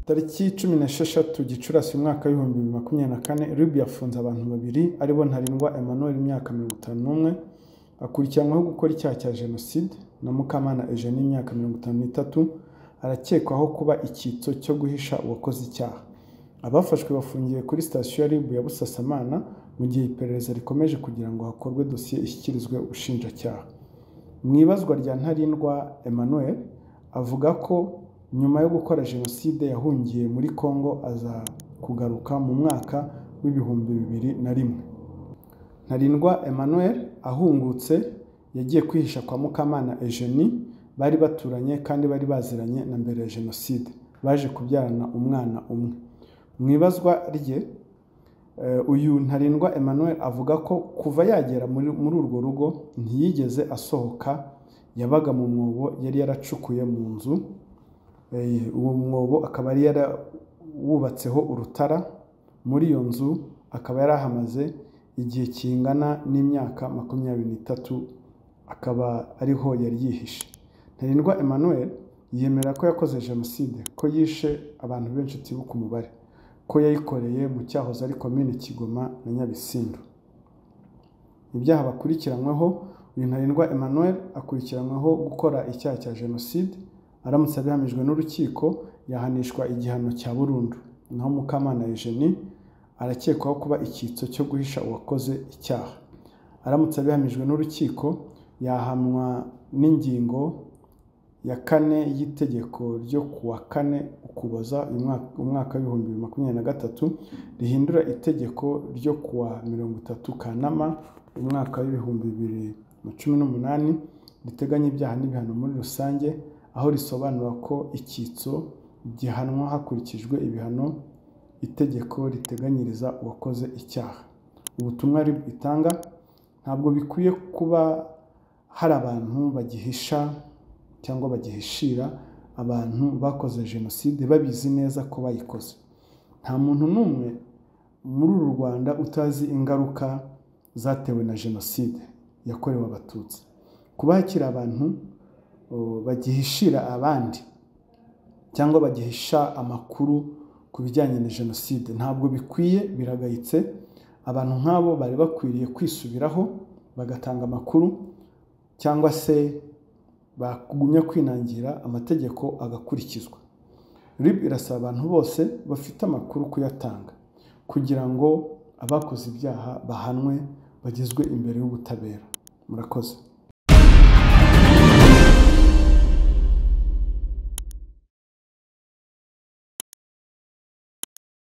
tariki cumi n'esheshatu gicurasi umwaka w'ibihumbi bibiri makumyabiri na kane rib yafunze abantu babiri aribo ntarindwa emmanuel imyaka mirongo itanu n'umwe akurikiranyweho gukora icyaha cya jenoside na mukamana eugenie imyaka mirongo itanu n'itatu arakekwaho kuba icyitso cyo guhisha uwakoze icyaha abafashwe bafungiye kuri sitasiyo ya rib ya busasamana mu gihe iperereza rikomeje kugira ngo hakorwe dosiye ishyikirizwe ubushinjacyaha mu ibazwa rya ntarindwa emmanuel avuga ko nyuma yo gukora jenoside yahungiye muri congo aza kugaruka mu mwaka w'ibihumbi bibiri na rimwe ntarindwa emmanuel ahungutse yagiye kwihisha kwa mukamana eugenie bari baturanye kandi bari baziranye na mbere ya jenoside baje kubyarana umwana umwe mu ibazwa rye uyu ntarindwa emmanuel avuga ko kuva yagera muri urwo rugo ntiyigeze asohoka yabaga mu mwobo yari yaracukuye mu nzu uwo mwobo akaba yari yarawubatseho urutara muri iyo nzu akaba yari ahamaze igihe kingana n'imyaka makumyabiri n'itatu akaba ariho yari yihishe ntarindwa emmanuel yemera ko yakoze jenoside ko yishe abantu benshi tibuka umubare ko yayikoreye mu cyahoze ari komine kigoma na nyabisindu ibyaha bakurikiranyweho uyu ntarindwa emmanuel akurikiranyweho gukora icyaha cya jenoside aramutse abihamijwe n'urukiko yahanishwa igihano cya burundu naho mukamana eugenie arakekwaho kuba icyitso cyo guhisha uwakoze icyaha aramutse abihamijwe n'urukiko yahamwa n'ingingo ya kane y'itegeko ryo kuwa kane ukuboza umwaka w'ibihumbi bibiri makumyabiri na gatatu rihindura itegeko ryo kuwa mirongo itatu kanama umwaka w'ibihumbi bibiri na cumi n'umunani riteganya ibyaha n'ibihano muri rusange aho risobanura ko icyitso gihanwa hakurikijwe ibihano itegeko riteganyiriza uwakoze icyaha ubutumwa itanga ntabwo bikwiye kuba hari abantu bagihisha cyangwa bagihishira abantu bakoze jenoside babizi neza ko bayikoze nta muntu n'umwe muri uru rwanda utazi ingaruka zatewe na jenoside yakorewe abatutsi kuba hakiri abantu bagihishira abandi cyangwa bagihisha amakuru ku bijyanye na jenoside ntabwo bikwiye biragayitse abantu nk'abo bari bakwiriye kwisubiraho bagatanga amakuru cyangwa se bagumya kwinangira amategeko agakurikizwa rib irasaba abantu bose bafite amakuru kuyatanga kugira ngo abakoze ibyaha bahanwe bagezwe imbere y'ubutabera murakoze